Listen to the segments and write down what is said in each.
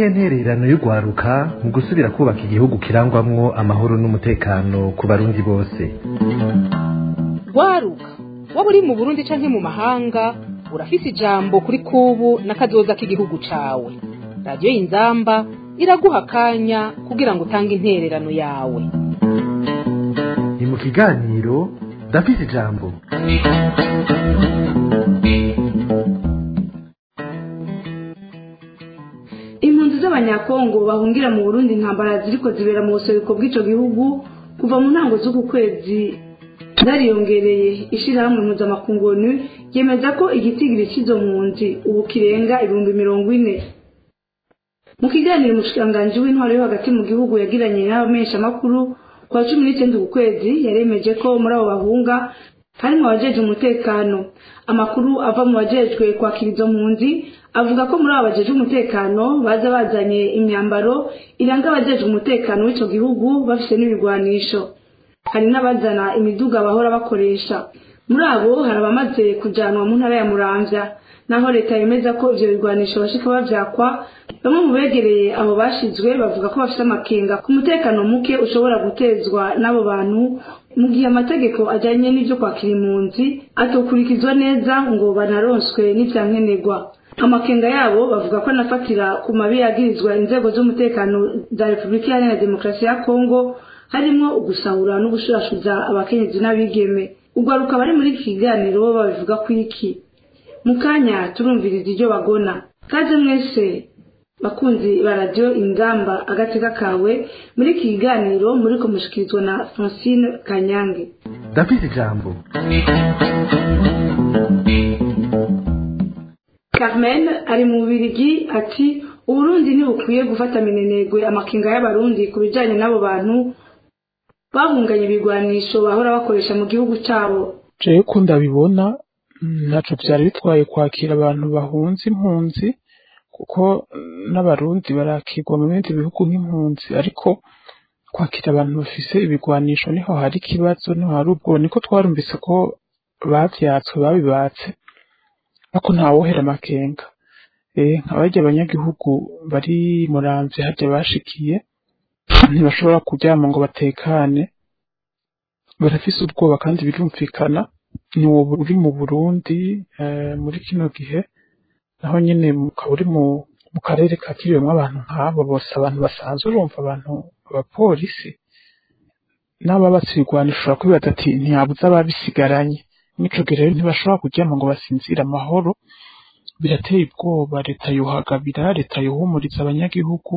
niyihe ntererano y'urwaruka mu gusubira kubaka igihugu kirangwamwo amahoro n'umutekano ku barundi bose rwaruka waba uri mu burundi canke mu mahanga urafise ijambo kuri kubu n'akazoza k'igihugu cawe radiyo y'inzamba iraguha akanya kugira ngo utange intererano yawe ni mu kiganiro ndafise ijambo impunzi z'abanyakongo bahungira mu burundi intambara ziriko zibera mu buseruko bw'ico gihugu kuva mu ntango z'uku kwezi zariyongereye ishirahamwe mpuzamakungu onu yemeza ko igitigiri cy'izo mpunzi ubu kirenga ibihumbi mirongo ine mu kiganiro umushikiranganji w'intwaro yo hagati mu gihugu yagiranye n'abamenyeshamakuru ku wa cumi n'icyenda uku kwezi yaremeje ko muri abo bahunga harimo abajejwe umutekano amakuru ava mu bajejwe kwakira izo mpunzi avuga ko muri abo bajejwe umutekano baza bazanye imyambaro iranga abajejwe umutekano w'ico gihugu bafise n'ibigwanisho hari n'abazana imiduga bahora bakoresha muri abo hari abamaze kujanwa mu ntara ya muramvya naho leta yemeza ko ivyo bigwanisho bashika bavyakwa bamwe mu begereye abo bashizwe bavuga ko bafise amakenga ku mutekano muke ushobora gutezwa n'abo bantu mu gihe amategeko ajanye n'ivyo kwakira impunzi atokurikizwa neza ngo banaronswe n'ivyankenerwa amakenga yabo bavuga ko anafatira ku mabi yagirizwa inzego z'umutekano za repubulika iharanira demokarasi ya kongo harimwo ugusahura no gushurashuza abakenyezi n'abigeme ugaruka bari muri iki kiganiro bo babivuga ko iki mu kanya turumviriza iryo bagona kaze mwese bakunzi ba radiyo ingamba agateka kawe muri iki kiganiro muri kumushikirizwa na francine kanyange ndafise ijambo carmen ari mu bubirigi ati uburundi ntibukwiye gufata minenegwe amakinga y'abarundi ku bijanye n'abo bantu bahunganye ibigwanisho bahora bakoresha mu gihugu cabo jewe ko ndabibona ntaco vyari bitwaye kwakira abantu bahunze impunzi kuko n'abarundi barakirwa mu bindi bihugu nk'impunzi ariko kwakira abantu bafise ibigwanisho niho hari ikibazo niho hari ubwo niko twarumvise ko bavyatswe babibatse ariko ntawohera amakenga eh nkabarya abanyagihugu bari muramvye harya bashikiye ntibashobora kuryama ngo batekane barafise ubwoba kandi birumvikana ni wowe uri mu Burundi muri kino gihe naho nyene ukaba uri mu karere kakiriwemwo abantu nk'abo bose abantu basanzwe urumva abantu abapolisi n'ababatse ibigwanisho ushobora kwibaza ati ntiyabuze ababisigaranye n'ico gihe rero ntibashobora kuryama ngo basinzire amahoro birateye ubwoba leta yohagabira leta yohumuriza abanyagihugu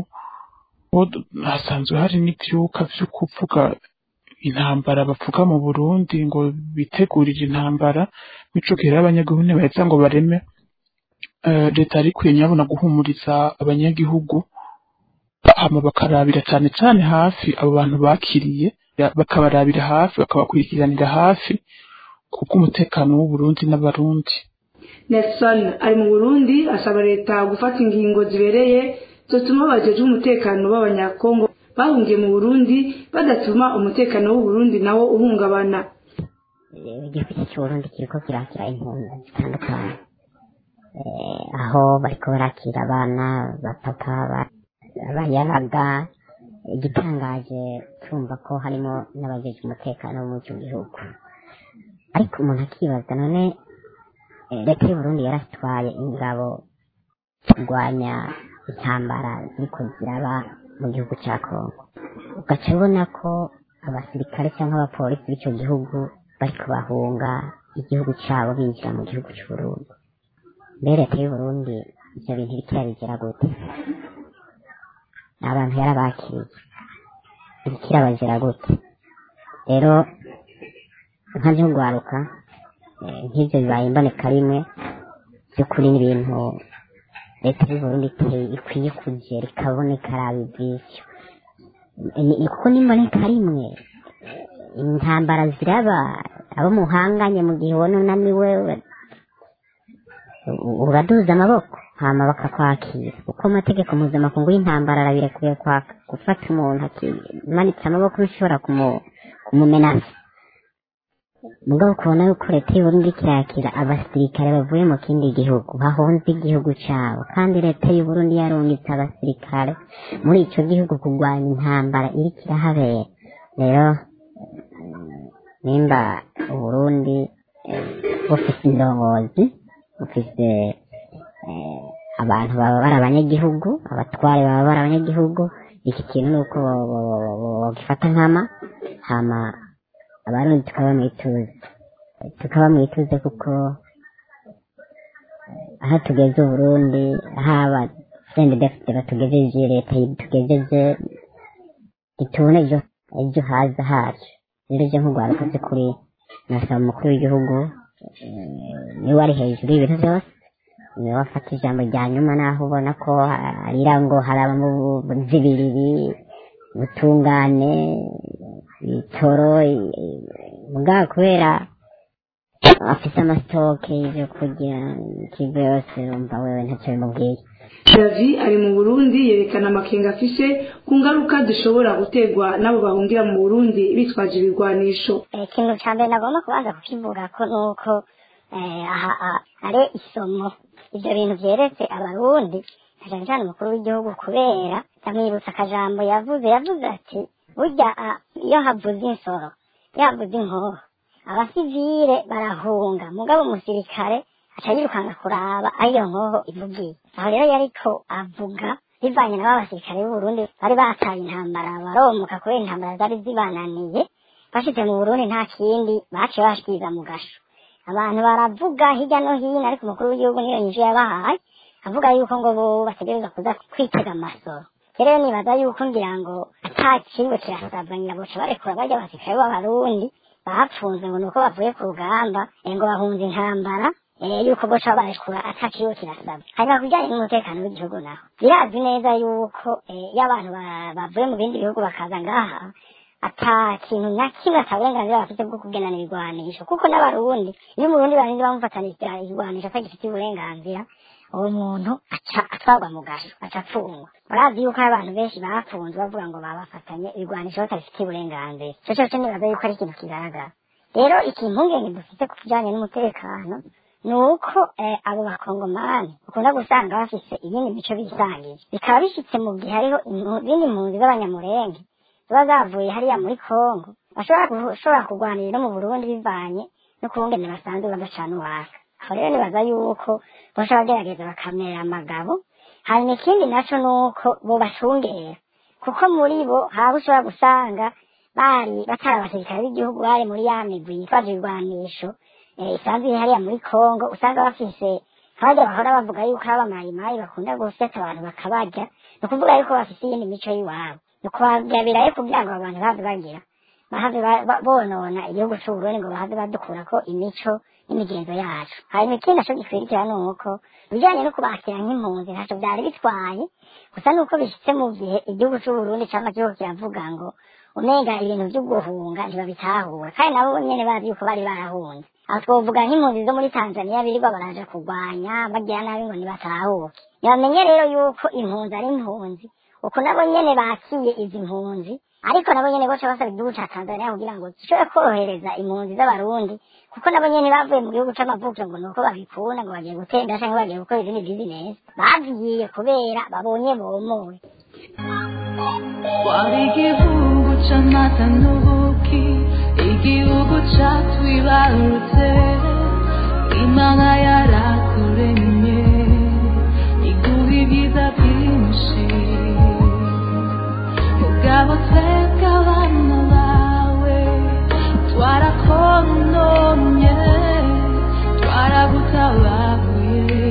hasanzwe hari n'ivyuka vyo kuvuga intambara bavuga mu Burundi ngo bitegurire intambara mico gihe abanyagihugu ntibaheza ngo bareme leta yari ikwiye nyabona guhumuriza abanyagihugu hama bakarabira cane cane hafi abo bantu bakiriye bakabarabira hafi bakabakurikiranira hafi kubw'umutekano w'Uburundi n'abarundi Nelson ari mu Burundi asaba leta gufata ingingo zibereye zotuma abajejwe umutekano b'abanyakongo bahungiye mu Burundi badatuma umutekano w'u Burundi nawo uhungabana igihugu cy'uburundi kiriko kirakira impunzi zitandukanye aho bariko barakira abana bapapa abayabaga igitangaje tumva ko harimo n'abajeje umutekano wo muri icyo gihugu ariko umuntu akibaza none leta y'uburundi yaratwaye ingabo kurwanya intambara ziriko ziraba mu gihugu cya kongo ugaca ubona ko abasirikare cyangwa abapolisi b'icyo gihugu bari kubahunga igihugu cyabo binjira mu gihugu cy'uburundi mbere leta y'uburundi ibyo bintu iriko irabigera gute abantu yarabakiriye iriko irabagera gute rero nka byo rwaruka nk'ibyo bibaye imboneka rimwe by'ukuri n'ibintu leta y'uburundi ikwiye kugera ikaboneka araba ivyisyo kuko n'imboneka rimwe intambara ziraba abo muhanganye mu gihe ubona unaniwe uraduza amaboko hama bakakwakira kuko amategeko mpuzamakungu y'intambara arabirekuye gufata umuntu akimanitse amaboko bishobora kumumenasa mugabo ukabona yuko leta y'uburundi kirakira abasirikare bavuye mu kindi gihugu bahunze igihugu cabo kandi leta y'uburundi yarungitse abasirikare muri ico gihugu kurwanya intambara iriko irahabera rero nimba uburundi eh, bufise indongozi bufise eh, abantu baba bari abanyagihugu abatware baba bari abanyagihugu iki kintu ni uko bo- bo- bo- bo- bogifata nkama hama abarundi tukaba mwituze tukaba mwituze kuko eh, aho tugeze uburundi haba sende defite batugejeje leta tugejeje itubona ejo ejo haza hacu rero je nk'urwaruka kuri nasaba umukuru w'igihugu eh, niwe ari hejuru y'ibintu byose niwe wafata ijambo rya nyuma naho ubona ko arira ngo harabamo zibiriri ubutungane bitoro mugabo kubera afise amasitoke y'ivyo kurya ikigo yose umva wewe ntacyo bimubwiye davi ari mu burundi yerekana amakenga afise ku ngaruka zishobora guterwa n'abo bahungira mu burundi bitwaje ibigwanisho ikintu cya mbere nagomba kubanza kukivuga ko ni uko eh, aha aha ari isomo ibyo bintu byeretse abarundi na cyane cyane umukuru w'igihugu kubera ndamwibutsa akajambo yavuze yavuze ati burya ah, iyo havuze insoro iyo havuze inkoho abasivile barahunga mugabo umusirikare aca yirukanga kuraba aho iyo nkoho ivugiye aho rero yariko avuga bivanye nabo abasirikare b'uburundi bari bataye intambara baromuka kubera intambara zari zibananiye bashitse mu burundi nta kindi baciye bashikiriza mu gasho abantu baravuga hirya no hino ariko umukuru w'igihugu niyo nyinshi yabahaye avuga yuko ngo bo bategereza kuza kwitega amasoro rero nibaza yuko ngira ngo ata kigo kirasabwa ngira boca barekura barya abasirikare b'abarundi bapfunze ngo nuko bavuye ku rugamba eh, ngo bahunze intambara eh, yuko boca barekura ata kigo kirasabwa hanyuma ku bijyanye n'umutekano w'igihugu naho birazi neza yuko eh, iyo abantu ba- bavuye mu bindi bihugu bakaza ngaha ata kintu na kimwe ata burenganzira bafite bwo kugenana ibigwanisho kuko n'abarundi iyo umurundi barinze bamufatanira igwanisho atagifite uburenganzira uwo muntu aca atwarwa mu gasho aca apfungwa murazi yuko hari abantu benshi bafunzwe bavuga ngo babafatanye ibigwanisho batabifitiye uburenganzira ico cose nibaza yuko ari ikintu kigaragara rero ikimpungenge dufite ku kijanye n'umutekano ni uko eh, abo bakongomani ukunda gusanga bafise iyindi mico bisangije bikaba bishitse mu gihe hariho impu- izindi mpunzi z'abanyamurenge ziba zavuye hariya muri kongo bashobora gushobora kurwanira no mu burundi bivanye no kubungene basanzwe badacana uwaka aho rero nibaza yuko bosha bagerageza bakamera amagabo hanyuma ikindi naco ni uko bobacungera kuko muri bo haba ushobora gusanga bari batari abasirikare b'igihugu bari muri ya migwi yitwaje ibigwanisho eh, isanzwe iri hariya muri kongo usanga bafise nk'abajya bahora bavuga yuko ari abamayimayi bakunda guseta abantu bakabarya ni ukuvuga yuko bafise iyindi mico y'iwabo ni ukubagabirayo kugira ngo abantu bave bagira bahave ba- ba- bonona igihugu c'uburundi ngo bahave badukurako imico n'imigenzo yacu hanyuma ikindi naco gikwirikira ni uko ibijanye no kubakira nk'impunzi ntaco vyari bitwaye gusa nuko bishitse mu gihe igihugu c'uburundi cama kiriko kiravuga ngo umenga ibintu vyo guhunga ntibabitahura kandi nabo nyene bazi yuko bari barahunze aho twovuga nk'impunzi zo muri tanzaniya birirwa baraja kurwanya bagira nabi ngo ntibatahuke ntibamenye rero yuko impunzi ari impunzi uko nabo nyene bakiye izi mpunzi ariko nabo nyene boca basaba igihugu ca tanzaniya kugira ngo gishobore korohereza impunzi z'abarundi kuko nabo nyene bavuye mu gihugu c'amavukiro ngo nuko babikunda ngo bagiye gutenda canke bagiye gukora izindi bizinesi bagiye kubera babonye bomowe wari igihugu c'amata n'ubuki igihugu catwibarutse imana yarakuremye iguha ibyiza byinshi mugabo twebwe abana bawe twarakononye twaragutababuye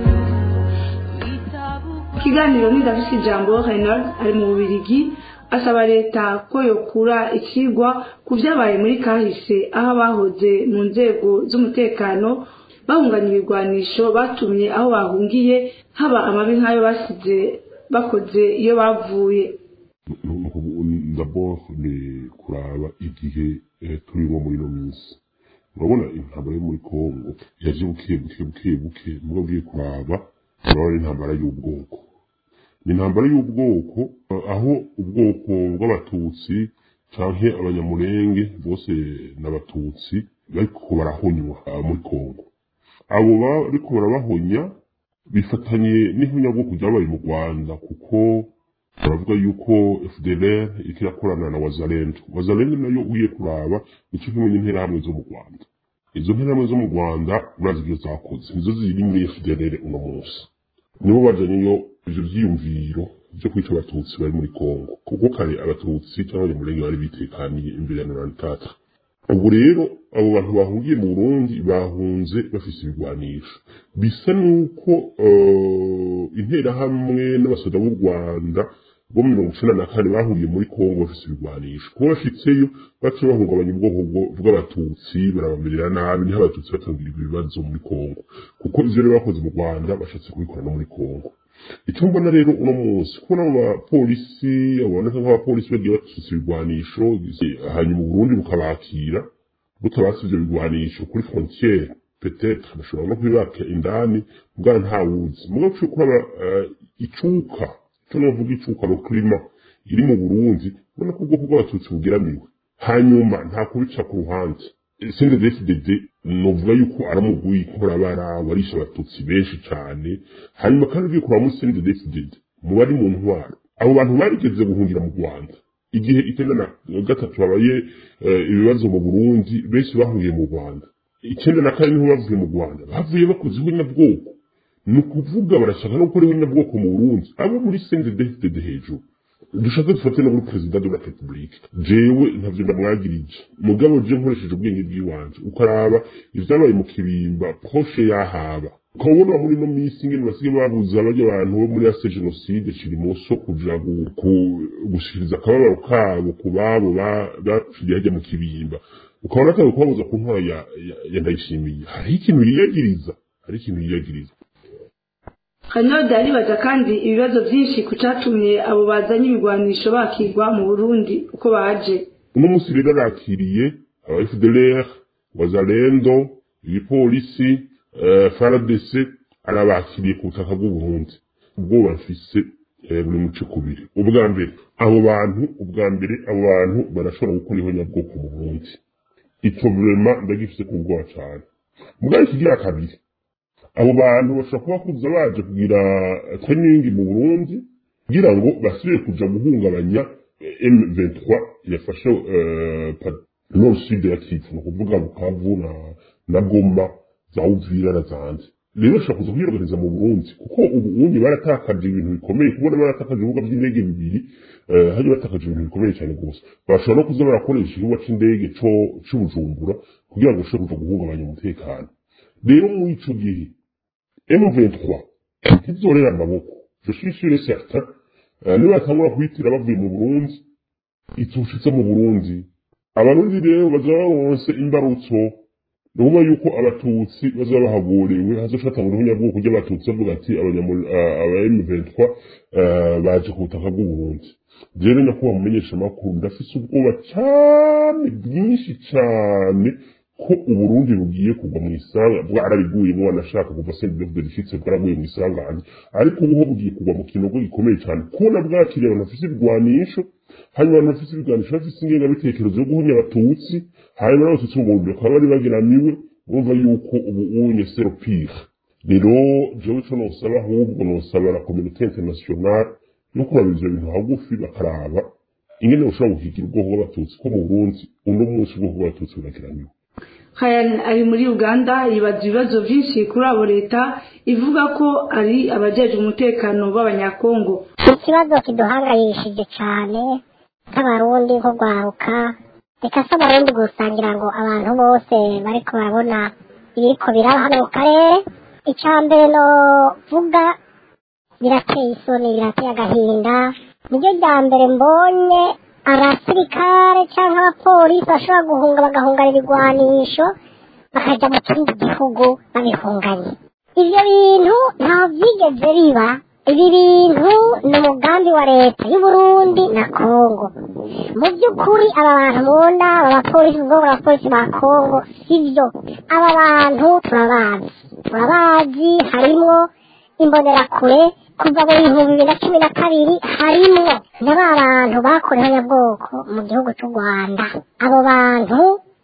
ikiganiro n'indafise ijambo Reynald ari mu bubirigi asaba leta ko yokura ikigwa ku vyabaye muri kahise aho abahoze mu nzego z'umutekano bahunganya ibigwanisho batumye aho bahungiye haba amabi nk'ayo basize bakoze iyo bavuye d'abord ni kuraba igihe eh, turimo muri ino minsi urabona intambara yo muri kongo yaje buke buke buke buke muga ugiye kuraba urabona intambara y'ubwoko ni intambara y'ubwoko eh, aho ubwoko bw'abatutsi canke abanyamurenge bose n'abatutsi bariko barahonywa ah, muri kongo abo bariko barabahonya bifatanye n'ihunyabwoko ryabaye mu rwanda kuko baravuga yuko fdlr iriko irakorana na wazalendo wazalendo nayo ugiye kuraba nico kimwe n'interahamwe zo mu rwanda izo nterahamwe zo mu rwanda urazi ibyo zakoze nizo ziri muri fdlr uno munsi nibo bajyanyeyo ivyo vyiyumviro vyo kwica abatutsi bari muri kongo kuko kare abatutsi cyangwa abanyamurenge bari bitekaniye imbere ya mirongo itatu ubu rero abo bantu bahungiye mu burundi bahunze bafise ibigwanisho bisa n'uko eh, interahamwe n'abasoda b'u rwanda bo mirongo icenda na kane bahuriye muri kongo bafise ibigwanisho kuba bashitseyo baca bahungabanya ubwoko bwo- bw'abatutsi barabamerera nabi niho abatutsi batangirirwa ibibazo muri kongo kuko ivyo rero bakoze mu rwanda bashatse kubikora no muri kongo icyo mbona rero uno munsi kubona abo bapolisi baboneka nk'abapolisi bagiye bafise ibigwanisho hanyuma uburundi bukabakira butabasi ivyo bigwanisho kuri frontiere peut-être bashobora no kubibaka indani mugana ntawuzi mugabo cyo kuraba eh, icuka cyo novuga icuka no klima iri mu burundi ubona ko ubwoko bw'abatutsi bugeramiwe hanyuma nta kubica ku ruhande CNDD-FDD novuga yuko aramuguye inkorabara warisha abatutsi benshi cane hanyuma kandi ugiye kuraba muri CNDD-FDD mu bari mu ntwaro abo bantu barigeze guhungira mu rwanda igihe icyenda na gatatu habaye eh, ibibazo mu burundi benshi bahungiye mu rwanda icyenda na kane niho bavuye mu rwanda bavuye bakoze ihunyabwoko ni ukuvuga barashaka no gukora ihunyabwoko mu burundi abo muri CNDD-FDD hejuru dushaka dufate no muri perezida de la republique jewe ntavyo ndamwagirije mugabo je nkoresheje ubwenge bw'iwanje ukaraba ivyabaye mu kibimba proche yahaba ukabona muri no misi ingene basigaye babuza abarya abantu bo muri ase jenoside kirimoso kuja gu- ku- gushikiriza akababaro kabo ku babo ba- bapfiriye hajya mu kibimba ukabona atari kubabuza ku ntwara ya, ya, ya ndayishimiye hariho ikintu yiyagiriza hariho ikintu yiyagiriza kanyoda aribaza kandi ibibazo byinshi ku catumye abo bazanye ibigwanisho bakigwa mu burundi uko baje uno munsi rero arakiriye aba FDLR wazalendo igipolisi eh, FARDC arabakiriye ku butaka bw'uburundi ubwoba mfise eh, buri muce kubiri ubwa mbere abo bantu ubwa mbere abo bantu barashobora gukora ihonyabwoko mu burundi ico vrema ndagifise ku bwoba cane mugabo ikigira kabiri abo bantu bashobora kuba kuza baje kugira training mu burundi kugira ngo basubire kuja guhungabanya eh, M23 yafashe eh, pa- nord sud ya Kivu ni ukuvuga Bukavu na na Goma za Uvira na zandi rero bashobora kuza kwiyoganiza mu Burundi kuko ubu ubundi baratakaje ibintu bikomeye kubona baratakaje ibibuga by'indege bibiri eh, hari batakaje ibintu bikomeye cyane rwose bashobora no kuza barakoresha ikibuga c'indege co c'Ubujumbura kugira ngo bashobore kuja guhungabanya umutekano rero muri ico gihe M23 ntizorera amaboko je suis sûr et certain eh, nibatangura kuhitira bavuye mu Burundi itushitse mu Burundi abarundi rero bazaba bose imbarutso ni ukuvuga yuko abatutsi bazaba bahagorewe hazoshata mu ruhunya bwoko ry'abatutsi bavuga ati abanyamur- eh, aba M23 eh, baje ku butaka bw'uburundi rero nyakubahwa mumenyesha amakuru ndafise ubwoba cyane bwinshi cyane ko uburundi bugiye kugwa mu isanga bwarabiguyemo wanashaka kuva sendefde rishitse bwaraguye mu isangane ariko ubu ho bugiye kugwa mu kinogo gikomeye cyane kubona bwakiriye abantu bafise ibigwanisho hanyuma abantu bafise ibigwanisho bafise ingengabitekerezo yo guhunya abatutsi hanyuma n'abatutsi mu burundi bakaba bari bageramiwe bumva yuko ubu unye sero pire rero jewe ico nosaba ahubwo nosaba la communauté internationale no kuraba ivyo bintu hagufi bakaraba ingene bushobora guhigira ubwoko bw'abatutsi ko mu burundi uno munsi ubwoko bw'abatutsi burageramiwe Kayani ari muri uganda yibaza ibibazo byinshi kuri abo leta ivuga ko ari abajeje umutekano b'abanyakongo ikibazo kiduhangayishije cyane nk'abarundi nko rwaruka reka se abarundi gusangira ngo abantu bose bariko barabona ibiriko biraba hano mu karere icya mbere novuga birateye isoni birateye agahinda niryo rya mbere mbonye abasirikare cyangwa abapolisi bashobora guhunga bagahungana ibigwanisho bakajya mu kindi gihugu babihunganye ibyo bintu ntaho byigeze biba ibi bintu ni umugambi wa leta y'uburundi na kongo mu by'ukuri aba bantu munda aba bapolisi ubwo abapolisi ba kongo sibyo aba bantu turabazi turabazi harimo imbonerakure kuva mu bihumbi bibiri na cumi na kabiri harimwo na ba bantu bakorewe nyabwoko mu gihugu cy'u rwanda abo bantu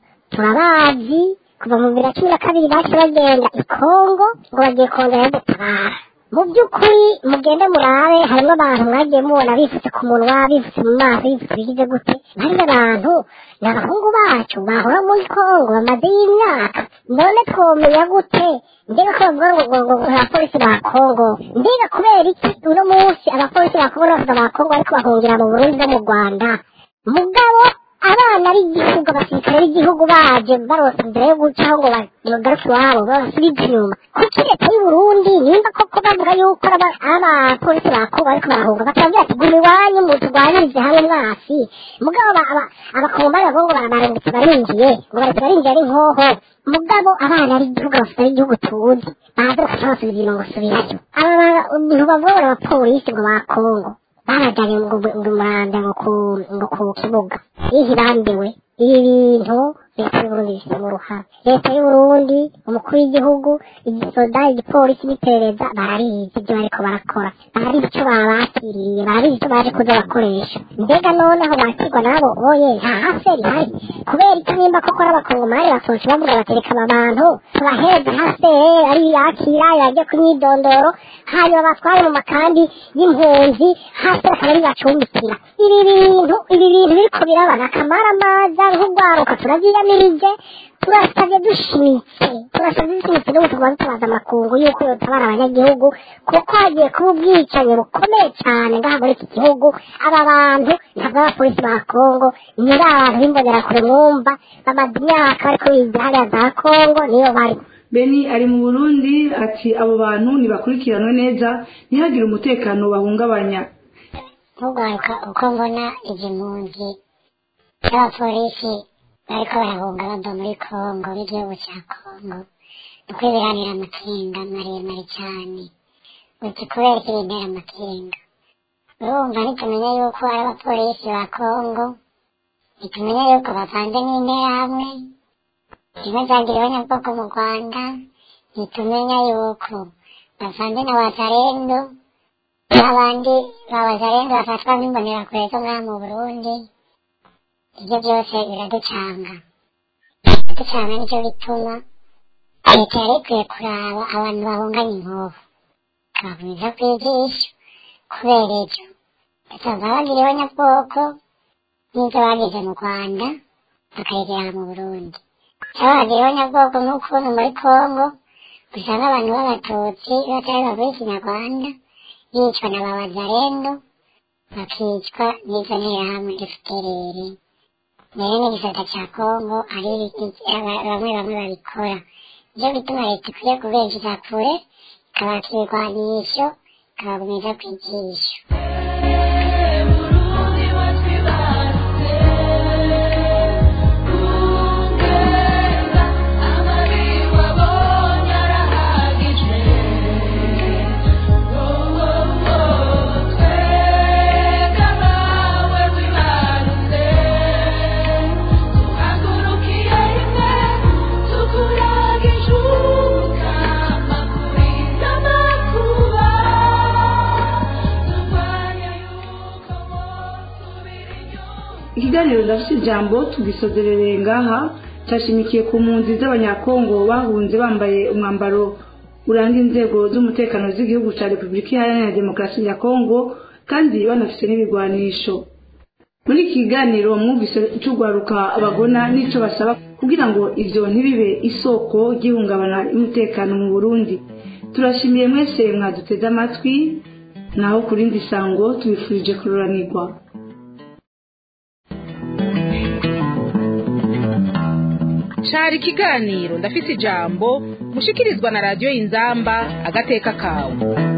turabazi kuva mu bibiri na cumi na kabiri bace bagenda i kongo ngo bagiye kongera gutabara mu by'ukuri mugende murabe harimo abantu mwagiye mubona bifutse ku munwa bifutse mu maso bifutse bigize gute bariya bantu ni abahungu bacu bahora muri kongo bamaze y'imyaka none twomenya gute mbega ko bavuga ngo ngo ngo abapolisi ba kongo mbega kubera iki uno munsi abapolisi ba kongo n'abavuga ba kongo ariko bahungira mu burundi no mu rwanda mugabo abana b'igihugu abasirikare b'igihugu baje baronse mbere yo gucaho ngo bagaruke iwabo babasubize inyuma kuki leta y'u burundi nimba koko bavuga yuko aba- abapolisi ba kongo bariko barahunga bakabwira ati guma iwanyu muturwanirize hamwe mwasi mugabo aba- aba- abakomani bavuga ngo bararungitse barinjiye ngo baretse barinjiye ari nkoho mugabo abana b'igihugu abasirikare b'igihugu tuzi baza bakaca basubiza inyuma ngo subirayo aba bantu bavuga ngo ni abapolisi ngo ba kongo barajyanye ngo ngo umuranda ngo ku ngo ku kibuga iyo irambiwe ibi bintu leta y'uburundi bifitemo uruhare leta y'uburundi umukuru w'igihugu igisoda igipolisi n'iperereza barabizi ibyo bariko barakora barabizi icyo babakiriye barabizi icyo baje kuza bakoresha mbega noneho bakirwa nabo oye nta haferi hari kubera icyo nimba koko n'abakongomani basohoje bavuga batereka aba bantu tubaheze haferi ari yakira yajya ku myidondoro hanyuma batware mu makambi y'impunzi hasi bakaba ari bacumbikira ibi bintu ibi bintu biriko birabana akamara amaza nk'urwaruka turabyiyamirije turasabye dushimitse turasabye dushimitse n'ubu tugomba dutabaza amakungu yuko yotabara abanyagihugu kuko hagiye kuba ubwicanyi bukomeye cyane ngaha muri iki gihugu aba bantu ntabwo ari abapolisi ba kongo ni ba bantu b'imbonerakure mwumva bamaze imyaka bariko biga hariya za kongo niyo bari beni ari mu burundi ati abo bantu ntibakurikiranwe neza ntihagire umutekano bahungabanya ntugaruka uko mbona izi mpunzi z'abapolisi bariko barahunga bava muri kongo b'igihugu cya kongo ni ukwibiranira amakenga maremare cyane uti kubera iki bintera amakenga urumva nitumenya yuko ari abapolisi ba kongo nitumenya yuko bavanze n'interahamwe zimwe zagira abanyabwoko mu rwanda nitumenya yuko bavanze na wazarendo n'abandi babazarendo bafatwa nk'imbonerakure zo ngaha mu burundi ibyo byose biraducanga biraducanga nicyo bituma leta yari ikwiye kuraba abantu bahunganya inkovu ikabakomeza kwigisha kubera ibyo basanga bagiriwe nyabwoko n'ibyo bagize mu rwanda bakayigera mu burundi cyangwa bagiriwe nyabwoko nk'ukuntu muri kongo usanga abantu b'abatutsi batari bavuye ikinyarwanda bicwa na babazarendo bakicwa n'izo nterahamwe fpr mbere n'igisata cya kongo ari bamwe bamwe babikora ibyo bituma leta ikwiye kubenjiza kure ikabaka ibigwanisho ikabagumiza kwigisha Burundi watwibarutse kungeza amabi wabonye arahagije wowo twega nawe wibarutse tuhagurukiye rimwe tukuragije ubukama kurinda amakuba turwanya yuko wosubira inyuma ikiganiro ndafite ijambo tugisozerere ngaha cyashimikiye ku mpunzi z'abanyakongo bahunze bambaye umwambaro uranga inzego z'umutekano z'igihugu cya repubulika iharanira demokarasi ya kongo kandi banafite n'ibigwanisho muri iki kiganiro mwumvise icyo urwaruka bagona n'icyo basaba kugira ngo ibyo ntibibe isoko ry'ihungabana y'umutekano mu burundi turashimiye mwese mwaduteze amatwi naho ku rindi sango tubifurije kururanirwa cari ikiganiro ndafise ijambo mushikirizwa na radiyo inzamba agateka kawe